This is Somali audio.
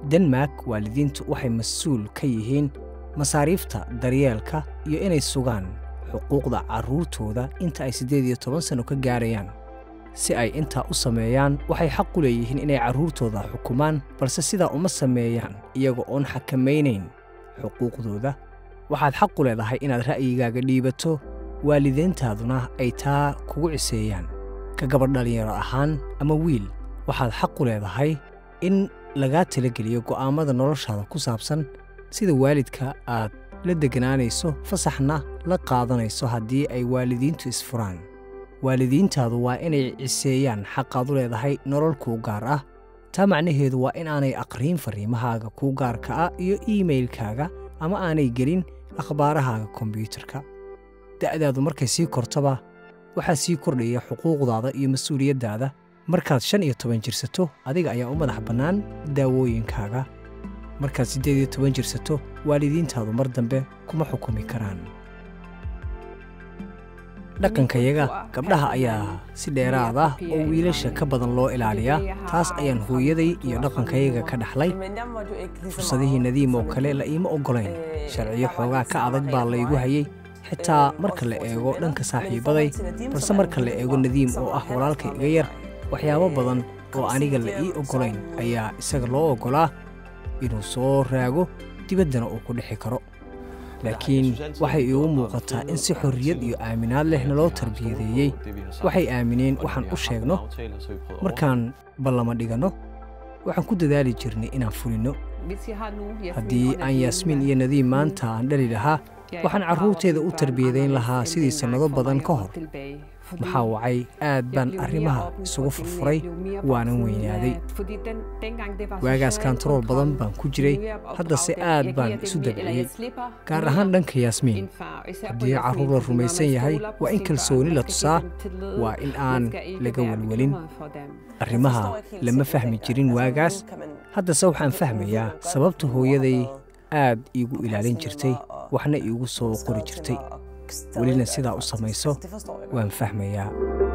denmark waalidiintu waxay mas-uul ka yihiin masaariifta daryeelka iyo inay sugaan xuquuqda carruurtooda inta ay siddeed iyo toban sanno ka gaarayaan si ay intaa u sameeyaan waxay xaq u leeyihiin inay carruurtooda xukumaan balse sidaa uma sameeyaan iyaga oon xakamaynayn xuquuqdooda waxaad xaq u leedahay inaad ra'yigaaga dhiibato waalidiintaaduna ay taa kugu ciseeyaan ka gabadh dhallinyaro ahaan ama wiil waxaad xaq u leedahay in lagaa talageliyo go'aammada noloshaada ku saabsan sida waalidka aad la degganaanayso fasaxna la qaadanayso haddii ay waalidiintu isfuraan waalidiintaadu waa inay ciseeyaan xaqaad u leedahay nolol kuu gaar ah taa macnaheedu waa inaanay aqriin farriimahaaga kuu gaarka ah iyo iimaylkaaga ama aanay gelin akhbaarahaaga kombiyuutarka da'daadu markay sii kortaba waxaa sii kordhaya xuquuqdaada iyo mas-uuliyaddaada markaad shan iyo toban jirsato adiga ayaa u madax bannaan daawooyinkaaga markaad siddeed iyo toban jirsato waalidiintaadu mar dambe kuma xukumi karaan dhaqankayaga gabdhaha ayaa si dheeraad ah oo wiilasha ka badan loo ilaaliyaa taas ayaan hooyaday iyo dhaqankayaga ka dhaxlay fursadihii nadiim oo kale la iima oggolayn sharciyo xoogaa ka adag baa laygu hayay xitaa marka la eego dhanka saaxiibaday balse marka la eego nadiim oo ah walaalka iga yar waxyaabo badan oo aniga la ii oggolayn ayaa isaga loo oggolaa inuu soo raago dibaddana uu ku dhixi karo laakiin waxay iigu muuqataa in si xorriyad iyo aaminaad leh naloo tarbiyadeeyey waxay aamineen waxaan u sheegno markaan ballama dhiganno waxaan ku dadaali jirnay inaan fulinno haddii aan yaasmiin iyo nadiim maanta aan dhali lahaa waxaan carruurteeda u tarbiyadayn lahaa sidii sannado badan ka hor maxaa wacay aad baan arrimaha isugu furfuray waanan weynaaday waagaas kantarool badan baan ku jiray haddase aad baan isu dabciyey gaar ahaan dhanka yaasmiin haddii carruur la rumaysan yahay waa in kalsooni la tusaa waa in aan laga welwelin arrimaha lama fahmi jirin waagaas haddase waxaan fahmayaa sababta hooyaday aad iigu ilaalin jirtay waxna iigu soo qori jirtay welina sidaa u samayso waan fahmayaa